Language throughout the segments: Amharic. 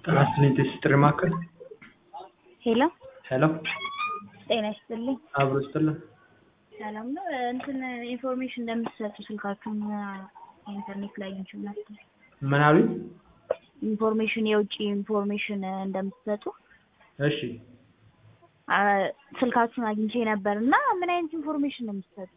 ጤና ይስጥልኝ ጥሪ ማዕከል ሄሎ ሄሎ ጤና ይስጥልኝ። አብሮ ይስጥልን። ሰላም ነው። እንትን ኢንፎርሜሽን እንደምትሰጡ ስልካችሁን ኢንተርኔት ላይ አግኝቼው ነበር። ምን አሉኝ? ኢንፎርሜሽን የውጭ ኢንፎርሜሽን እንደምትሰጡ እሺ አ፣ ስልካችሁን አግኝቼ ነበር እና ምን አይነት ኢንፎርሜሽን ነው የምትሰጡት?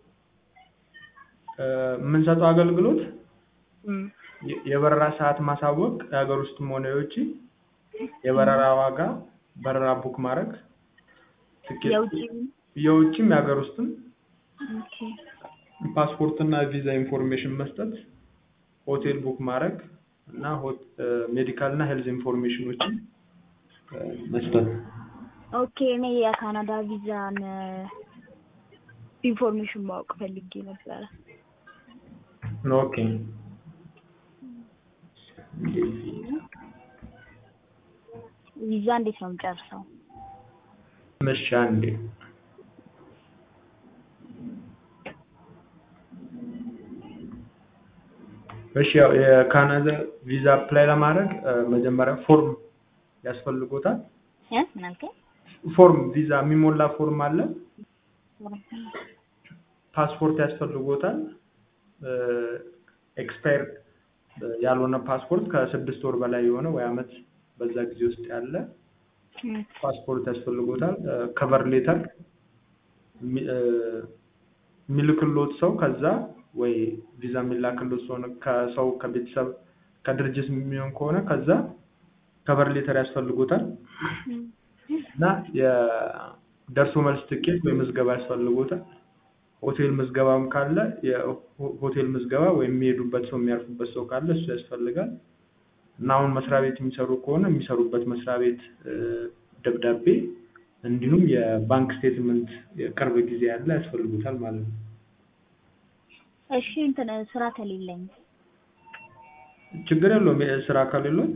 እ፣ የምንሰጠው አገልግሎት እም፣ የ- የበረራ ሰዓት ማሳወቅ፣ የሀገር ውስጥም ሆነ የውጭ የበረራ ዋጋ፣ በረራ ቡክ ማድረግ፣ ትኬት፣ የውጭ የውጭም የሀገር ውስጥም ኦኬ። ፓስፖርት እና ቪዛ ኢንፎርሜሽን መስጠት፣ ሆቴል ቡክ ማድረግ እና ሜዲካል እና ሄልዝ ኢንፎርሜሽኖችን እ፣ መስጠት። ኦኬ እኔ የካናዳ ቪዛን ኢንፎርሜሽን ማወቅ ፈልጌ ነበረ። ኦኬ ቪዛ እንዴት ነው የምጨርሰው? እሺ አንዴ እሺ ያው የካናዳ ቪዛ አፕላይ ለማድረግ እ፣ መጀመሪያ ፎርም ያስፈልጎታል። እ ምን አልከኝ? ፎርም ቪዛ የሚሞላ ፎርም አለ። ፓስፖርት ያስፈልጎታል። ኤክስፓየር ያልሆነ ፓስፖርት ከስድስት ወር በላይ የሆነ ወይ አመት በዛ ጊዜ ውስጥ ያለ እም፣ ፓስፖርት ያስፈልጎታል። ከቨር ሌተር የሚልክሎት ሰው ከዛ ወይ ቪዛ የሚላክሎት ሰው ነው ከሰው ከቤተሰብ ከድርጅት የሚሆን ከሆነ ከዛ ከቨር ሌተር ያስፈልጎታል እም፣ እና የደርሶ መልስ ትኬት ወይ ምዝገባ ያስፈልጎታል። ሆቴል ምዝገባም ካለ የሆቴል ምዝገባ ወይም የሚሄዱበት ሰው የሚያርፉበት ሰው ካለ እሱ ያስፈልጋል። እና አሁን መስሪያ ቤት የሚሰሩ ከሆነ የሚሰሩበት መስሪያ ቤት እ፣ ደብዳቤ እንዲሁም የባንክ ስቴትመንት የቅርብ ጊዜ ያለ ያስፈልጉታል ማለት ነው። እሺ እንትን ስራ ከሌለኝ ችግር የለውም። ስራ ከሌሎት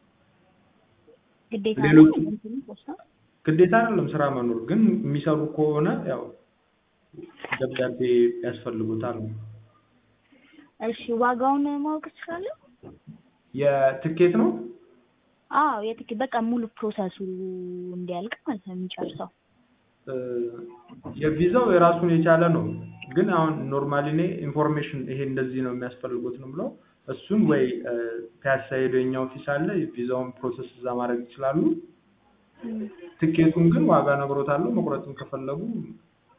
ግዴታ ሌሎች- ነው እንትኑ ፖስታ ግዴታ አይደለም ስራ መኖር፣ ግን የሚሰሩ ከሆነ ያው ደብዳቤ ያስፈልጉታል ነው። እሺ ዋጋውን ማወቅ እችላለሁ? የትኬት ነው አዎ የትኬት በቃ ሙሉ ፕሮሰሱ እንዲያልቅ ማለት ነው የሚጨርሰው። እ፣ የቪዛው የራሱን የቻለ ነው። ግን አሁን ኖርማሊ እኔ ኢንፎርሜሽን ይሄ እንደዚህ ነው የሚያስፈልጉት ነው ብለው እሱን ወይ እ፣ ፒያሳ ሄደው የኛ ኦፊስ አለ የቪዛውን ፕሮሰስ እዛ ማድረግ ይችላሉ። እም፣ ትኬቱን ግን ዋጋ ነግሮታለሁ። መቁረጥን ከፈለጉ